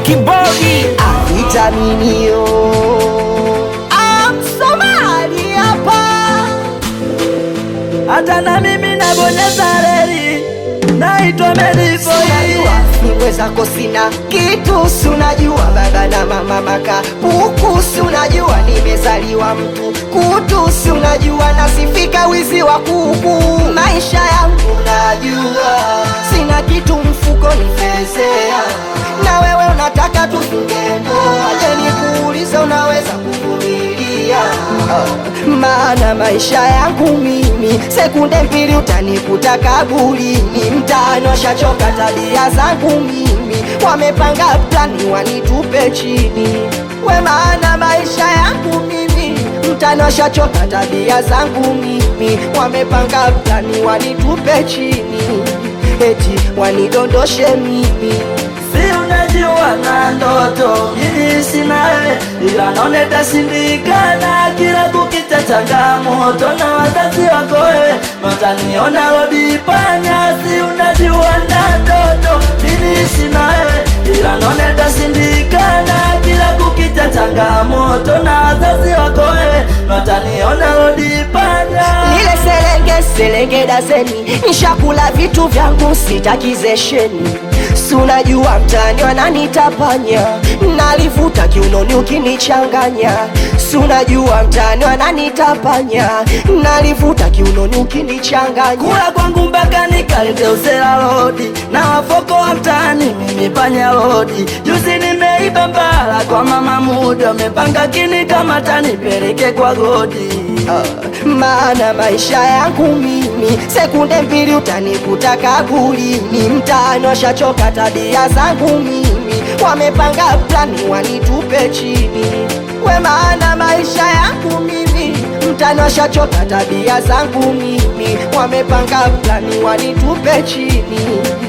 Kibodi vitaminio Somali hapa hata na mimi nabonyeza reli, naitwa Melifoi. Unajua mimwe zako sina kitu, si unajua baba na mama maka puku, si unajua nimezaliwa mtu kutu, si unajua nasifika wizi wa kuku. Maisha yangu najua sina kitu mfuko nifezea, na wewe unataka tufunge ndoa. Je, nikuulize unaweza kuvumilia? Maana maisha yangu mimi sekunde mbili utanikuta kaburini, mtaani washachoka tabia zangu mimi, wamepanga plani wanitupe chini. We, maana maisha yangu mimi mtaani washachoka tabia zangu mimi, wamepanga plani wanitupe chini, eti wanidondoshe mimi Si unajua na ndoto mimi sina wewe, ila naona itashindikana. Kila kukicha changamoto na wazazi wako wewe, wataniona rodi panya. Si unajua na ndoto mimi sina wewe, ila naona itashindikana. Kila kukicha changamoto na wazazi wako wewe, wataniona rodi panya. Nile selenge selenge daseni, nishakula vitu vyangu sitakizesheni. Si unajua mtani wananitapanya, nalivuta kiunoni ukinichanganya. Si unajua mtani wananitapanya, nalivuta kiunoni ukinichanganya. kula kwangu mpaka nikalete usela lodi na wafoko wa mtaani mimi panya lodi juzi nimeiba mbala kwa mama mudi wamepanga kini kama tanipeleke kwa godi Ah, maana maisha yangu mimi sekunde mbili utanikuta kaburini, mtaani washachoka tabia zangu mimi, wamepanga plani wanitupe chini. We, maana maisha yangu mimi mtaani washachoka tabia zangu mimi, wamepanga plani wanitupe chini,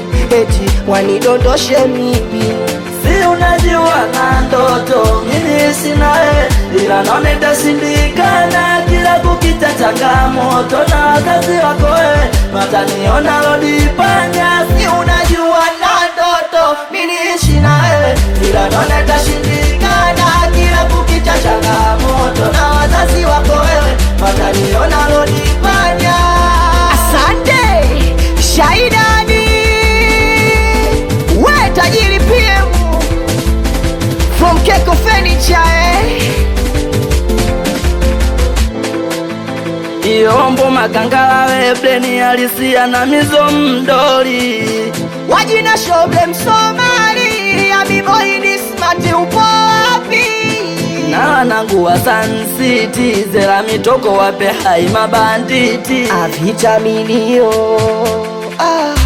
eti wanidondoshe mimi si unajua na ndoto mimi sina wewe, ila naona itashindikana. Kila kukicha changamoto na wazazi wako wewe, wataniona lodi panya. Si unajua na ndoto mimi niishi na wewe, ila naona itashindikana. Kila kukicha changamoto na wazazi wako wewe, wataniona lodi panya. Asante Shaidani, we tajiri PM from Keko Furniture eh? Iombo makangala wepleni alisia na mizo mdoli wajina shoble Msomali ya biboidi smart, upo wapi? na wanangu wa Sun City zera mitoko wape hai mabanditi Avitaminio ah.